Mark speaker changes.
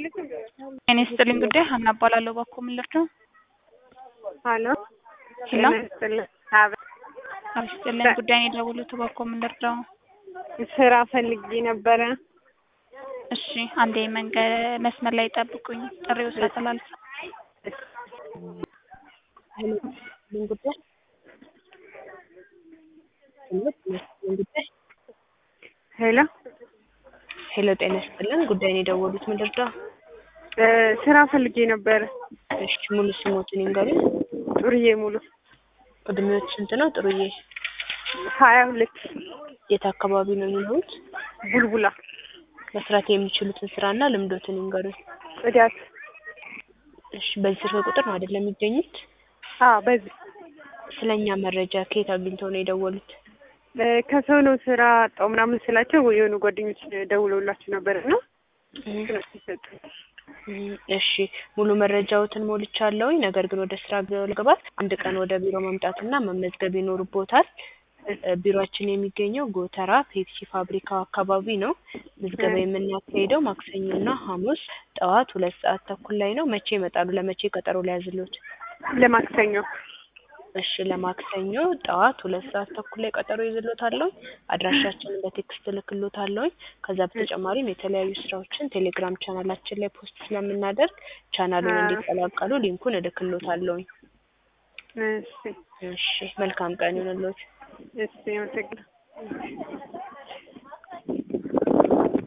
Speaker 1: ጤና ይስጥልኝ ጉዳይ ሀና እባላለሁ። ባኮ ምን ልርዳው?
Speaker 2: ሀሎ
Speaker 1: ሄሎ
Speaker 2: ጤና ይስጥልኝ። አቤት
Speaker 1: ጤና ይስጥልኝ ጉዳይ ነው የደወሉት። ባኮ ምን ልርዳው?
Speaker 2: ስራ ፈልጌ ነበረ።
Speaker 1: እሺ አንዴ መንገድ መስመር ላይ ጠብቁኝ። ጥሪው ሳተላልፍ
Speaker 3: ምን ጉዳይ ምን ጉዳይ?
Speaker 2: ሄሎ
Speaker 3: ሄሎ ጤና ይስጥልን ጉዳይ ነው የደወሉት። ምን ልርዳ?
Speaker 2: እ ስራ ፈልጌ ነበረ።
Speaker 3: እሺ ሙሉ ስሞትን ይንገሩኝ።
Speaker 2: ጥሩዬ ሙሉ
Speaker 3: እድሜዎች ስንት ነው ጥሩዬ?
Speaker 2: ሀያ ሁለት
Speaker 3: የት አካባቢ ነው የሚኖሩት?
Speaker 2: ቡልቡላ
Speaker 3: መስራት የሚችሉትን ስራና ልምዶትን ይንገሩኝ።
Speaker 2: ጽዳት።
Speaker 3: እሺ በዚህ ስልክ ቁጥር ነው አይደለም የሚገኙት?
Speaker 2: አዎ በዚህ
Speaker 3: ስለኛ መረጃ ከየት አግኝተው ነው የደወሉት?
Speaker 2: እ ከሰው ነው ስራ አጣው ምናምን ስላቸው የሆኑ ጓደኞች ደውለውላችሁ ነበር እና እነሱ ሰጡኝ።
Speaker 3: እም፣ እሺ ሙሉ መረጃዎትን ሞልቻለሁኝ። ነገር ግን ወደ ስራ ለመግባት አንድ ቀን ወደ ቢሮ መምጣትና መመዝገብ ይኖርቦታል። እ ቢሮአችን የሚገኘው ጎተራ ፔፕሲ ፋብሪካው አካባቢ ነው። ምዝገባ የምናካሄደው ማክሰኞና ሐሙስ ጠዋት ሁለት ሰዓት ተኩል ላይ ነው። መቼ ይመጣሉ? ለመቼ ቀጠሮ ሊያዝልዎት?
Speaker 2: ለማክሰኞ
Speaker 3: እሺ ለማክሰኞ ጠዋት ሁለት ሰዓት ተኩል ላይ ቀጠሮ ይዝልዎታለሁ። አድራሻችንን በቴክስት እልክልዎታለሁ። ከዛ በተጨማሪም የተለያዩ ስራዎችን ቴሌግራም ቻናላችን ላይ ፖስት ስለምናደርግ ቻናሉን
Speaker 2: አዎ።
Speaker 3: እንዲቀላቀሉ ሊንኩን እልክልዎታለሁ።
Speaker 2: እሺ
Speaker 3: እሺ መልካም ቀን ይሁንልዎት።
Speaker 2: እሺ አመሰግናለሁ።